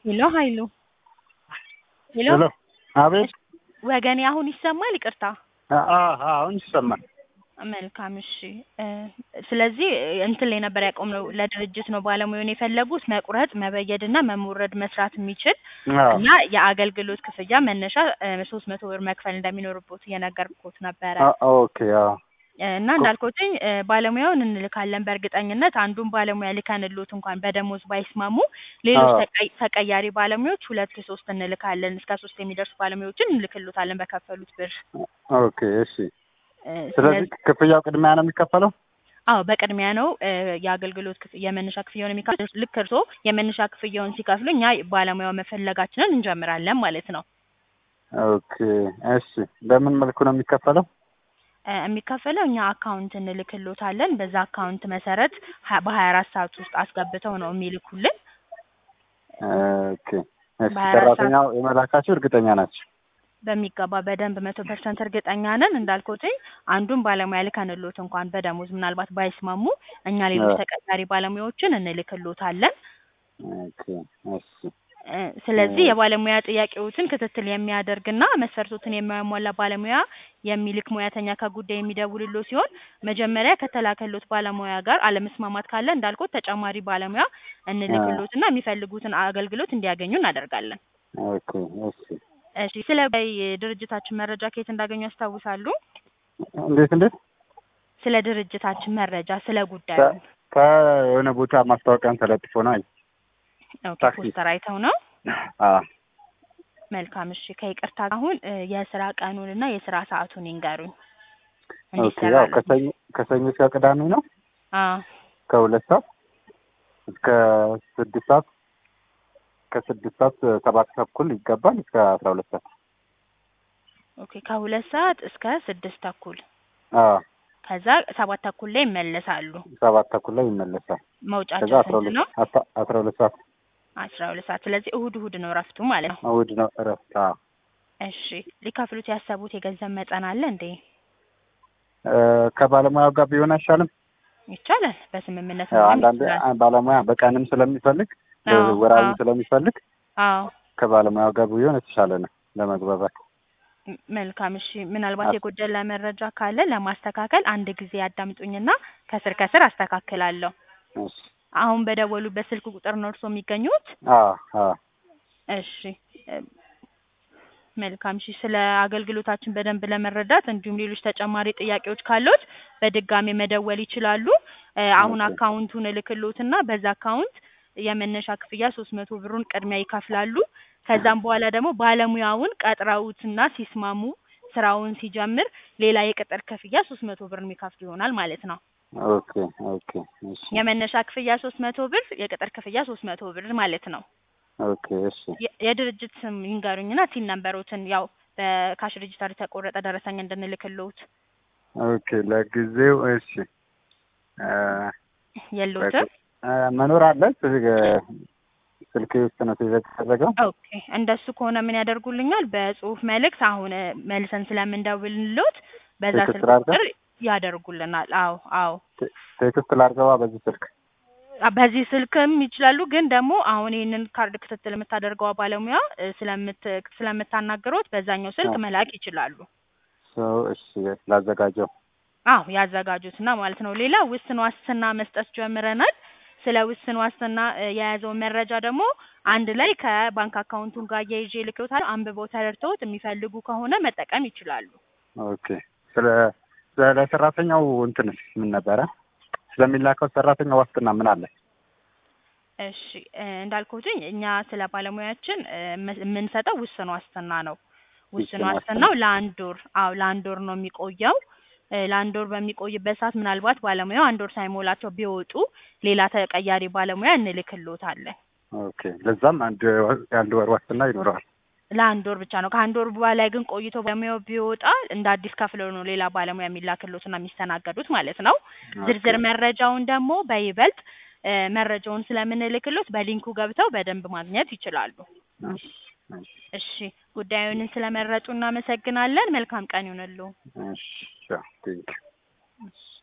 ሄሎ ሀይሉ ሄሎ ሄሎ አቤት ወገኔ አሁን ይሰማል? ይቅርታ አ- አ- አሁን ይሰማል። መልካም እሺ እ ስለዚህ እንትን ላይ ነበር ያቆምነው ለድርጅት ነው ባለሙያውን የፈለጉት መቁረጥ መበየድ እና መሞረድ መስራት የሚችል አዎ እና የአገልግሎት ክፍያ መነሻ ሶስት መቶ ብር መክፈል እንደሚኖርቦት እየነገርኩት ነበረ አ- ኦኬ አዎ እ እና እንዳልኩትኝ እ ባለሙያውን እንልካለን በእርግጠኝነት አንዱን ባለሙያ ልከንሎት እንኳን በደሞዝ ባይስማሙ ሌሎች አዎ። ተቀይ- ተቀያሪ ባለሙያዎች ሁለት ሶስት እንልካለን እስከ ሶስት የሚደርሱ ባለሙያዎችን እንልክሎታለን በከፈሉት ብር ኦኬ እሺ። እ ስለዚህ ክፍያው ቅድሚያ ነው የሚከፈለው? አዎ በቅድሚያ ነው እ የአገልግሎት ክፍ የመነሻ ክፍያውን የሚከፍል ልክ እርስዎ የመነሻ ክፍያውን ሲከፍሉ እኛ ባለሙያው መፈለጋችንን እንጀምራለን ማለት ነው። ኦኬ እሺ። በምን መልኩ ነው የሚከፈለው? እ የሚከፈለው እኛ አካውንት እንልክሎታለን በዛ አካውንት መሰረት ሀ- በሀያ አራት ሰዓት ውስጥ አስገብተው ነው የሚልኩልን። ኦኬ እሺ። በሀያ አራት ሰዓት ሰራተኛው የመላካቸው እርግጠኛ ናቸው? በሚገባ በደንብ መቶ ፐርሰንት እርግጠኛ ነን። እንዳልኩትኝ አንዱን ባለሙያ ልከንሎት እንኳን በደሞዝ ምናልባት ባይስማሙ እኛ ሌሎች አዎ። ተቀጣሪ ባለሙያዎችን እንልክሎታለን። ኦኬ እሺ። እ ስለዚህ እ የባለሙያ ጥያቄዎችን ክትትል የሚያደርግና መስፈርቶትን የሚያሟላ ባለሙያ የሚልክ ሙያተኛ ከጉዳይ የሚደውልሎ ሲሆን መጀመሪያ ከተላከሎት ባለሙያ ጋር አለመስማማት ካለ እንዳልኩት ተጨማሪ ባለሙያ አ እንልክሎትና የሚፈልጉትን አገልግሎት እንዲያገኙ እናደርጋለን። ኦኬ እሺ። እሺ ስለ ድርጅታችን መረጃ ከየት እንዳገኙ ያስታውሳሉ? እንዴት እንዴት? ስለ ድርጅታችን መረጃ ስለ ጉዳዩ ከ- ከየሆነ ቦታ ማስታወቂያን ተለጥፎ ነው። አይ ኦኬ ታክሲ ፖስተር አይተው ነው። አ መልካም እሺ ከይቅርታ ጋር አሁን እ የስራ ቀኑንና የስራ ሰዓቱን ይንገሩኝ ኦኬ ያው እንዲሰራለን። ከሰኞ ከሰኞ እስከ ቅዳሜ ነው አዎ ከሁለት ሰዓት እስከ ስድስት ሰዓት ከስድስት ሰዓት ሰባት ተኩል ይገባል እስከ አስራ ሁለት ሰዓት ኦኬ ከሁለት ሰዓት እስከ ስድስት ተኩል አዎ ከዛ ሰባት ተኩል ላይ ይመለሳሉ። ሰባት ተኩል ላይ ይመለሳል። ከዛ መውጫቸው አስራ ስንት ሁለት ነው? አስራ- አስራ ሁለት ሰዓት አስራ ሁለት ሰዓት ስለዚህ እሁድ እሁድ ነው እረፍቱ ማለት ነው። እሑድ ነው እረፍት። አዎ እሺ ሊከፍሉት ያሰቡት የገንዘብ መጠን አለ እንዴ? እ ከባለሙያው ጋር ቢሆን አይሻልም? ይቻላል በስምምነት ያው መሆን አንዳንድ ይችላል። አ- ባለሙያ በቀንም ስለሚፈልግ አዎ ወራዊ አዎ ስለሚፈልግ አዎ ከባለሙያው ጋር ቢሆን የተሻለ ነው ለመግባባት። ም- መልካም እሺ ምናልባት አስ- የጎደለ መረጃ ካለ ለማስተካከል አንድ ጊዜ ያዳምጡኝና ከስር ከስር አስተካክላለሁ። እሺ አሁን በደወሉበት ስልክ ቁጥር ነው እርስዎ የሚገኙት? አዎ አዎ እሺ እ መልካም እሺ ስለ አገልግሎታችን በደንብ ለመረዳት እንዲሁም ሌሎች ተጨማሪ ጥያቄዎች ካሉት በድጋሚ መደወል ይችላሉ። እ አሁን ኦኬ አካውንቱን እልክሎትና በዛ አካውንት የመነሻ ክፍያ ሶስት መቶ ብሩን ቅድሚያ ይከፍላሉ። ከዛም በኋላ ደግሞ ባለሙያውን ቀጥረውትና ሲስማሙ ስራውን ሲጀምር ሌላ የቅጥር ክፍያ ሶስት መቶ ብር የሚከፍሉ ይሆናል ማለት ነው። ኦኬ ኦኬ እሺ የመነሻ ክፍያ ሶስት መቶ ብር የቅጥር ክፍያ ሶስት መቶ ብር ማለት ነው። ኦኬ እሺ የ- የድርጅት ስም ይንገሩኝና ሲል ነንበሮትን ያው በካሽ ሬጂስተር የተቆረጠ ደረሰኝ እንድንልክልዎት ኦኬ ለጊዜው እሺ እ የለዎትም? እ መኖር አለ ስልክ ስልኬ ውስጥ ነው የተደረገው። ኦኬ እንደሱ ከሆነ ምን ያደርጉልኛል? በጽሁፍ መልእክት አሁን እ መልሰን ስለምንደውልልዎት በዛ ቴክስት ስልክ ላድርገው? ቁጥር ያደርጉልናል። አዎ አዎ ቴ- ቴክስት ላድርገዋ በዚህ ስልክ። አ- በዚህ ስልክም ይችላሉ። ግን ደግሞ አሁን ይህንን ካርድ ክትትል የምታደርገው ባለሙያ እ ስለምት ስለምታናግሮት በዛኛው ስልክ አዎ መላክ ይችላሉ። ሰው እሺ ላዘጋጀው። አዎ ያዘጋጁትና ማለት ነው። ሌላ ውስን ዋስትና መስጠት ጀምረናል። ስለ ውስን ዋስትና እ የያዘውን መረጃ ደግሞ አንድ ላይ ከባንክ አካውንቱን ጋር እያይዤ ልክሎታለሁ። አንብበው ተረድተውት የሚፈልጉ ከሆነ መጠቀም ይችላሉ። ኦኬ ስለ ስለ ሰራተኛው እንትንስ ምን ነበረ? ስለሚላከው ሰራተኛ ዋስትና ምን አለ? እሺ እ እንዳልኩትኝ እኛ ስለ ባለሙያችን እ የም- የምንሰጠው ውስን ዋስትና ነው። ውስን ውስን ዋስትና ዋስትናው ለአንድ ወር አዎ ለአንድ ወር ነው የሚቆየው። እ ለአንድ ወር በሚቆይበት ሰዓት ምናልባት ባለሙያው አንድ ወር ሳይሞላቸው ቢወጡ ሌላ ተቀያሪ ባለሙያ እንልክሎታለን። ኦኬ ለዛም አንድ የአንድ ወር ዋስትና ይኖረዋል። ለአንድ ወር ብቻ ነው። ከአንድ ወር በላይ ግን ቆይቶ ባለሙያው ቢወጣ እንደ አዲስ ከፍለው ነው ሌላ ባለሙያ የሚላክሎትና የሚስተናገዱት ማለት ነው። ኦኬ ዝርዝር መረጃውን ደግሞ በይበልጥ እ መረጃውን ስለምንልክሎት በሊንኩ ገብተው በደንብ ማግኘት ይችላሉ። እሺ እሺ እሺ ጉዳዩን ስለመረጡ እናመሰግናለን። መልካም ቀን ይሁንልዎ። እሺ ቴንኪው እሺ